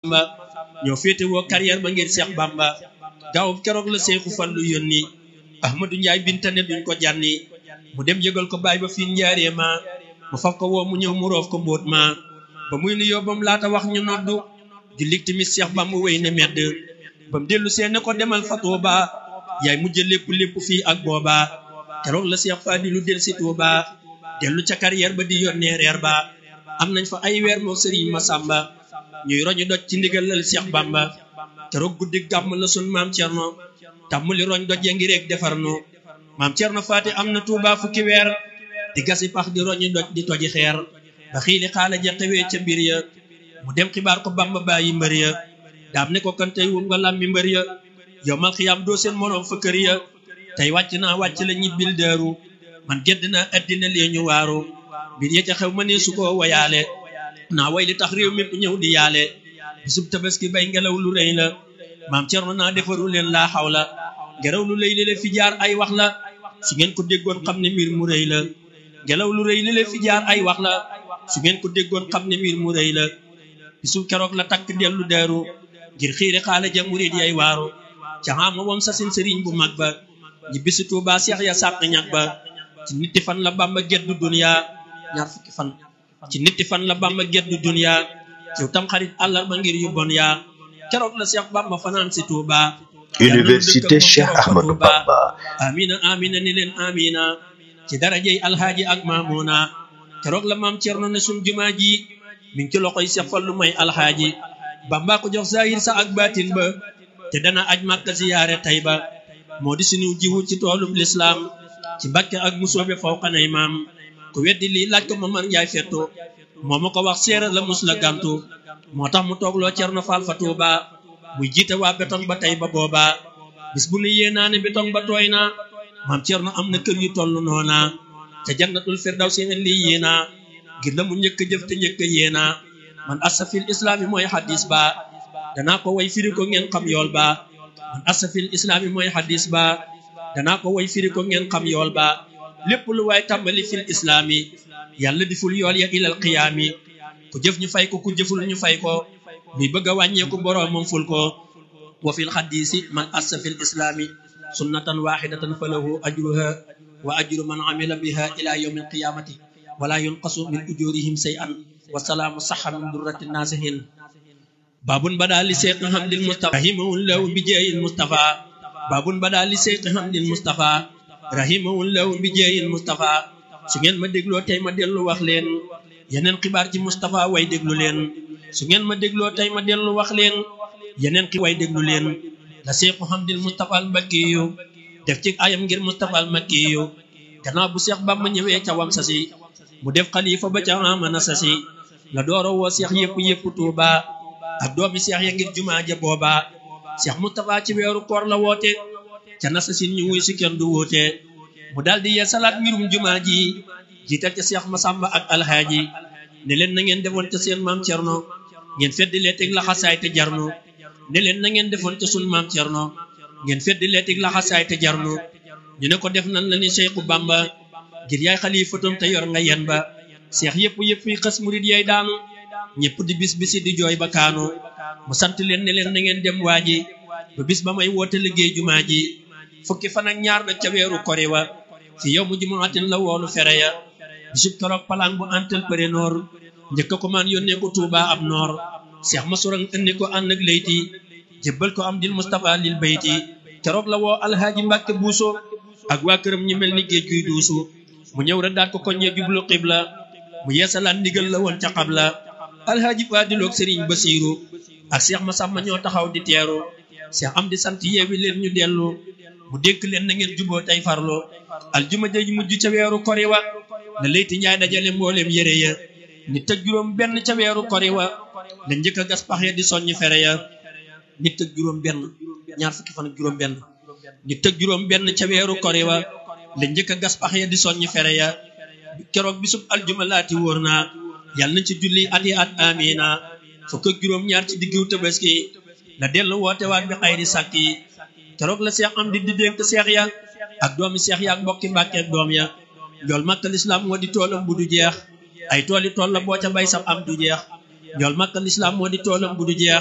Masamba ñoo féete woo carrière ba ngir Seex Bamba gaaw keroog la Seexu Fallu yónni Ahmadu Njaay bintane duñ ko jànni mu dem yëgal ko baay ba fii njaaree ma mu faf ko woo mu ñëw mu roof ko mbóot ma ba muy nu yóbbam laata wax ñu noddu jullit timis Seex Bamba wéy ne medd bam dellu seene ko demal fa Tuuba yaay mujj lépp lépp fii ak booba keroog la Seex Faadilu del si Tuuba dellu ca carrière ba di yónnee reer ba am nañ fa ay weer moo sëriñ Masamba ñuy roñu doj ci ndigalal Seex Bamba keroog guddi gàmm la sun maam Cerno tàmmuli roñ doj ya ngi rek defar nu maam Cerno Faati am na Tuuba fukki weer di gasi pax di roñu doj di toji xeer ba xiili xaala ja xewee ca mbir ya mu dem xibaar ko Bamba bàyyi mbër ya daam ne ko kan tey wum nga làmmi mbër ya yow mal xiyaam doo seen moroom fa kër ya tey wàcc naa wàcc la ñibbil deeru man gedd naa addina lee ñu waaru mbir ya ca xew ma ne su ko wayaale naa way li tax réew mépp ñëw di yaale bisub tabaski bay ngelaw lu rëy la maam Cerno naa defaru leen laa xaw la ngelaw lu rëy li le fi jaar ay wax la su ngeen ko déggoon xam ne mbir mu rëy la ngelaw lu rëy li le fi jaar ay wax la su ngeen ko déggoon xam ne mbir mu rëy la bisu keroog la takk dellu deeru ngir xiiri xaala ja murid yay waaru ca xaama wam sasin sëriñ bu mag ba ñi bisi Tuuba seex ya sàq ñag ba ci nitti fan la Bamba geddu dunya ñaar fukki fan ci nitti fan la Bamba geddu dunya ciw tam xarit àllarba ngir yu bon yaa keroog la Seex Bamba fanaan si Tuuba Université Cheikh Ahmadou Bamba amina amina ni leen amina ci darajey alhaaji ak maamuna keroog la maam Cerno ne sun jumaa ji mi ngi ci loxoy Seex Fallu may alhaaji Bamba ko jox zahir sa ak baatin ba te dana aj Màkka ziyaare Tayba moo di suñu jiwu ci toolub lislaam ci Mbàkke ak musoobe fawqanay maam ku weddi lii laaj ko Mamar Njaay fettu moo ma ko wax seera la mus la gàntu moo tax mu toogloo Cerno Faal fa Tuuba muy jiite waa betong ba tey ba boobaa bis bu nu yéenaa ne betong ba tooy na maam Cerno am na kër yu toll noona ca jannatul firdaw si lii yéenaa ngir la mu njëkk jëf te njëkk yéenaa man asafil islaami mooy xadis ba danaa ko way firi ko ngeen xam yool ba man asafil islaami mooy xadis ba danaa ko way firi ko ngeen xam yool ba lépp lu waay tàmbali fil islaami yàlla di ful yool ya ilal qiyaami ku jëf ñu fay ko ku jëful ñu fay ko muy bëgg a wàññeeku boroom moom ful ko wa fil xadisi man asafil islaami sunnatan waxidatan falahu ajruha wa ajru man amila biha ila yawmi alqiyamati wala yunqasu min ujurihim shay'an wasalaamu saxa min durrati naasihin babun bada li seyqi hamdil mustafa rahimahullahu bi jeeyil mustafa babun bada li seyqi hamdil mustafa rahimahullahu bi jeeyil mustafa su ngeen ma dégloo tey ma dellu wax leen yeneen xibaar ci mustafa way déglu leen su ngeen ma dégloo tey ma dellu wax leen yeneen xi way déglu leen la seyqu hamdil mustafa al makkiyu def ci ayam ngir mustafa al makkiyu gannaaw bu seex bamba ñëwee ca wam sasi mu def xalifa ba ca amana sasi la dooro woo seex yëpp yëpp tuuba ak doomi seex ya ngir jumaa ja booba seex Mustafa ci weeru koor la woote ca nasasin ñu wuy si kenn du woote mu daldi yee salaat mbirum jumaa ji jiital ca seex Masamba ak alxaaji ne leen na ngeen defoon ca seen maam Cerno ngeen feddi leeteg laxasaay te jarnu ne leen na ngeen defoon ca sun maam Cerno ngeen feddi leeteg laxasaay te jarnu ñu ne ko def nan la ni Seexu Bamba ngir yaay xalifatam te yor nga yen ba seex yëpp yëpp yi xas murit yay daanu ñëpp di bis bisi di jooy ba kaanu mu sant leen ne leen na ngeen dem waaji ba bis ba may woote liggéey jumaa ji fukki fan ak ñaar nag ca weeru kori wa fi yow mu jumaatin la woolu fere ya bisub keroog palaan bu antel përe noor njëkk ko maan yónnee ko Tuuba ab noor seex ma surang indi ko ànd ak layti jébbal ko am dil Mustafa lil bayti keroog la woo alhaaji Mbàkke buuso ak waa këram ñi mel ni géej guy duusu mu ñëw rek daat ko koññee jublu xibla mu yeesalaat ndigal la woon ca xabla alhaaji Faadiloog Sëriñ Basiiru ak Seex Masamba ñoo taxaw di teeru Seex am di sant yeewi leen ñu dellu mu dénk leen na ngeen juboo tey farlu aljuma ja mujj ca weeru kori wa la layti njaay dajale mbooleem yére ya nit ak juróom benn ca weeru kori wa la njëkk a gas pax ya di soññ fere ya nit ak juróom benn ñaar fukki fan ak juróom benn nit ak juróom benn ca weeru kori wa la njëkk a gas pax ya di soññ fere ya keroog bisub aljuma laati wóor naa yàlla nañ ci julli at yi at amina fukk ak juróom ñaar ci diggu tabaski la dellu woote waat bi xayri sàkk yi keroog la seex am di di dénk seex ya ak doomi seex ya ak mbokki mbàkke ak doom ya njool makka lislaam moo di toolam bu du jeex ay tooli tool la boo ca bay sab am du jeex njool makka lislaam moo di toolam bu du jeex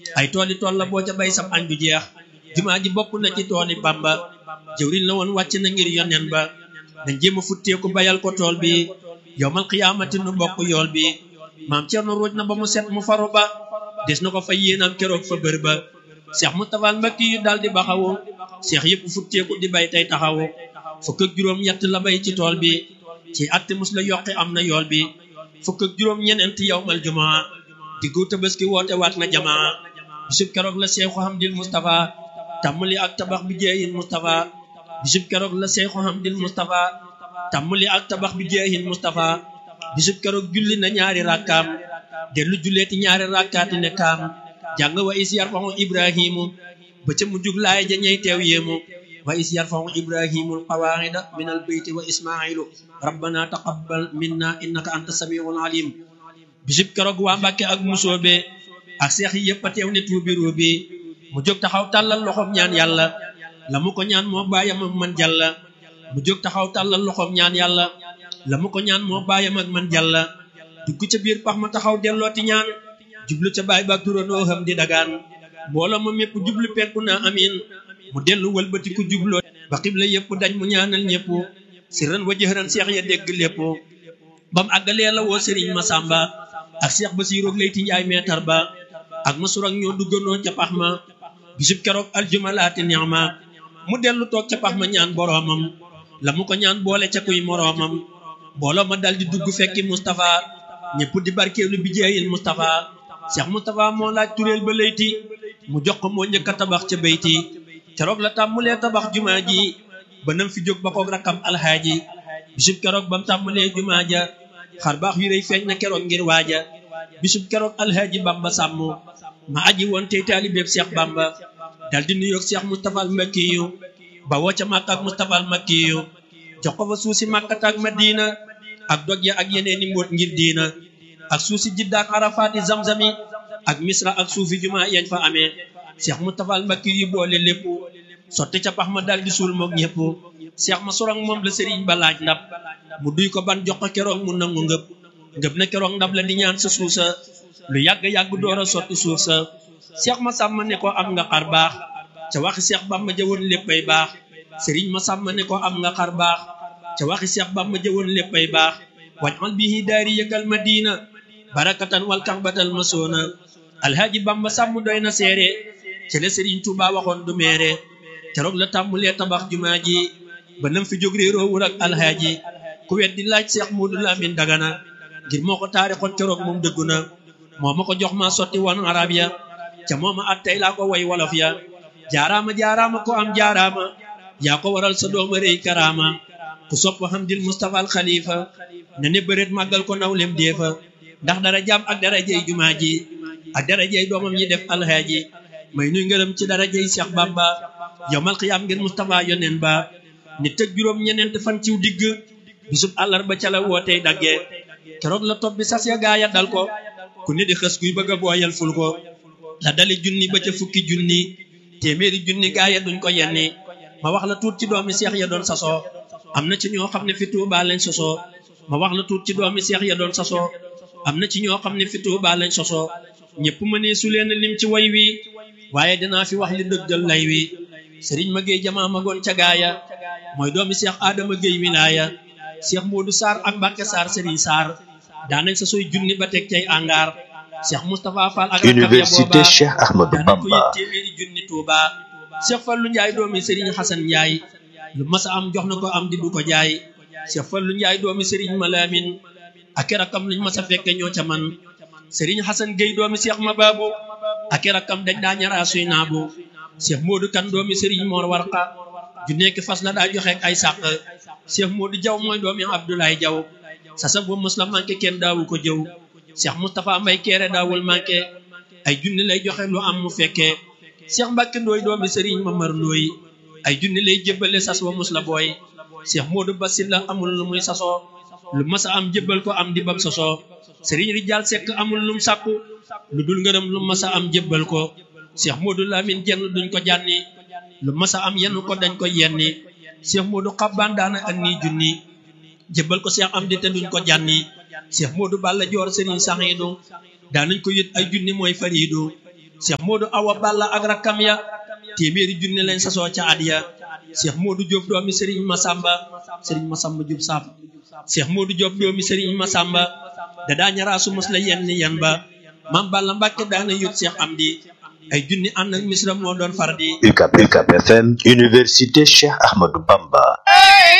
ay tooli tool la boo ca bay sam añ du jeex jumaa ji bokk na ci tooli Bamba jëwriñ la woon wàcc na ngir yonen ba dañ jéem a futteeku bayal ko tool bi yowmal xiyaamati nu bokk yool bi maam Cerno ruuj na ba mu set mu faru ba des na ko fa yéenam keroog fa bër ba Seex Mustafaa Mbakki yu daal di baxawu seex yëpp futteeku di bay tey taxawu fukk ak juróom ñett la bay ci tool bi ci atte mus la yokki am na yool bi fukk ak juróom ñeneent yowmal jumaa diggu tabaski woote waat na jamaa bisub keroog la Seexu Hamdil Mustafa tàmmali ak tabax bi jeeyin Mustafa bisub keroog la Seexu Hamdil Mustafa tàmmali ak tabax bi jeeyin Mustafa bisub keroog julli na ñaari rakkaam dellu julleeti ñaari rakkaati ne kaam jàng wa is yarfahu ibrahimu ba ca mu jug laay ja ñey teew yéemu wa is yarfahu ibrahimul qawaida min al beyti wa ismailu rabbana taqabbal minna innaka anta samiul alim bisub keroog waa Mbàkke ak musoobe ak seex yi yëpp a teew ne tuubi ruubi mu jóg taxaw tàllal loxoom ñaan yàlla la mu ko ñaan moo bàyyam ak man jàlla mu jóg taxaw tàllal loxoom ñaan yàlla la mu ko ñaan moo bàyyam ak man jàlla dugg ca biir pax ma taxaw dellooti ñaan jublu ca baay baak turandoo xam di dagaan mbooloo ma mépp jublu penku naa amin mu dellu wëlbati ku jubloo ba xibla yëpp dañ mu ñaanal ñëpp sirran wa jëhran seex ya dégg lépp bam àggalee la woo sëriñ Masamba ak seex Basiiru Leyti Njaay meetar ba ak masur ak ñoo duggandoo ca pax ma bisub keroog aljuma laati ni'ma mu dellu toog ca pax ma ñaan boroomam la mu ko ñaan boole ca kuy moroomam mbooloo ma dal di dugg fekki Moustapha ñëpp di barkeelu bi jeeyil Moustapha Cheikh Moustapha moo laaj tureel ba layti mu jox ko moo njëkk a tabax ca bayti keroog la tàmmulee tabax jumaa ji ba nam fi jóg ba koog rakkam alxaaji bisub keroog bam tàmmulee jumaa ja xar baax yu rëy feeñ na keroog ngir waaja bisub keroog alxaaji Bamba sàmm ma aji woon tey taalibeeb Cheikh Bamba dal di nuyoog Cheikh Moustapha al Makki yu ba woo ca Makka ak Moustapha al Makki yu jox ko fa suuf si Makkata ak Madina ak doj ya ak yeneen i mbóot ngir diina ak suuf si Jidda ak Arafaati Zamzami ak Misra ak suufi jumaa yañ fa amee Cheikh Moustapha al Makki yu boole lépp sotti ca pax ma dal di suul moog ñëpp Cheikh ma sorong moom la sëriñ ba laaj ndab mu duy ko ban jox ko keroog mu nangu ngëb ngëb na keroog ndab la di ñaan sa suuf sa lu yàgg-yàgg door a sotti suuf sa Cheikh ma sàmm ne ko am nga xar baax ca waxi Cheikh Bamba jëwoon léppay baax sëriñ ma sàmm ne ko am nga xar baax ca waxi Cheikh Bamba jëwoon léppay baax wajal bihi daari yëkkal madina barakatan wal kaxbatal masoona alhaaji Bamba sàmm doy na seere ca la sëriñ Tuuba waxoon du meere keroog la tàmmulee tabax jumaa ji ba nam fi jóg réeroo wur ak alhaaji ku weddi laaj Cheikh Moodu Lamin Dagana ngir moo ko taarixoon keroog moom dëggu na moo ma ko jox ma sotti woon arab ya ca mooma at tey laa ko way wolof ya jaaraama jaaraama ko am jaaraama yaa ko waral sa dooma rëy karaama ku sopp Hamdil Mustafa al Khalifa ne ne bëreet màggal ko nawlem deefa ndax dara jaam ak dara jey jumaa ji ak dara jey doomam ñi def alhaaji may nuy ngërëm ci dara jey Cheikh Bamba yowmal xiyaam ngeen Mustafa yonen ba ni tëg juróom ñeneent fan ciw digg bisub àllarba ca la wootey dagge keroog la topp bi sas ya gaaya dal ko ku ne di xës kuy bëgg a booyal ful ko la dali junni ba ca fukki junni téeméeri junni gaaya duñ ko yenni ma wax la tuut ci doomi seex ya doon sasoo am na ci ñoo xam ne fi Tuubaa lañ sosoo ma wax la tuut ci doomi seex ya doon sasoo am na ci ñoo xam ne fi Tuubaa lañ sosoo ñëpp ma ne su leen lim ci way wi waaye dinaa fi wax li dëggal lay wi sëriñ ma géey jamaa magoon ca gaaya mooy doomi seex aadama géey wilaaya seex moodu saar ak mbàkke saar sëriñ saar daanañ sa sooy junni ba teg cay angaar seex moustapha fall ak Université Cheikh Ahmadou daanañ ko yët Bamba téeméeri junni tuuba seex fallu njaay doomi sëriñ xasan njaay lu masa am jox na ko am di du ko jaay seex fallu njaay doomi sëriñ malaamin ak rakam luñ masa fekke ñoo ca man sëriñ xasan géey doomi seex ma baabu ak rakam dañ daa ñaraa suy naabu seex moodu kan doomi sëriñ moor warqa ju nekk fas la daa joxe ay sàq Cheikh Modou Jaw mooy doomi Abdoulaye Jaw sasa ba mos la manqué kenn daawu ko jëw Cheikh Moustapha Mbay Keere daawul manqué ay junni lay joxe lu am mu fekkee Cheikh Mbàkke Ndooy doomi Sëriñ Mamar Ndooy ay junni lay jébbale sas wa mus la booy Cheikh Modou Basil la amul lu muy sasoo lu masa am jébbal ko am di bam sosoo Sëriñ Rijaal Sekk amul lum sàkku lu dul ngërëm lu masa am jébbal ko Cheikh Modou Lamine jenn duñ ko jànni lu masa am yenn ko dañ ko yenni Cheikh Modou Xabbaan daana ak nii junni jébbal ko Cheikh Amdi te duñ ko jànni Cheikh Modou Balla Joor Sëriñ Saxiidu daanañ ko yët ay junni mooy fariidu Cheikh Modou Awa Balla ak rakkam ya téeméeri junne lañ sasoo ca at ya Cheikh Modou Diop doomi Serigne Massamba Serigne Massamba Diop Samb Cheikh Modou Diop doomi Serigne Massamba da daa ñaraasu mos la yenn yan ba Mam Balla Mbàkke daana yót Cheikh Amdi ay junni ànd ak misra moo doon far di UCAB UCAB FM Université Cheikh Ahmadou Bamba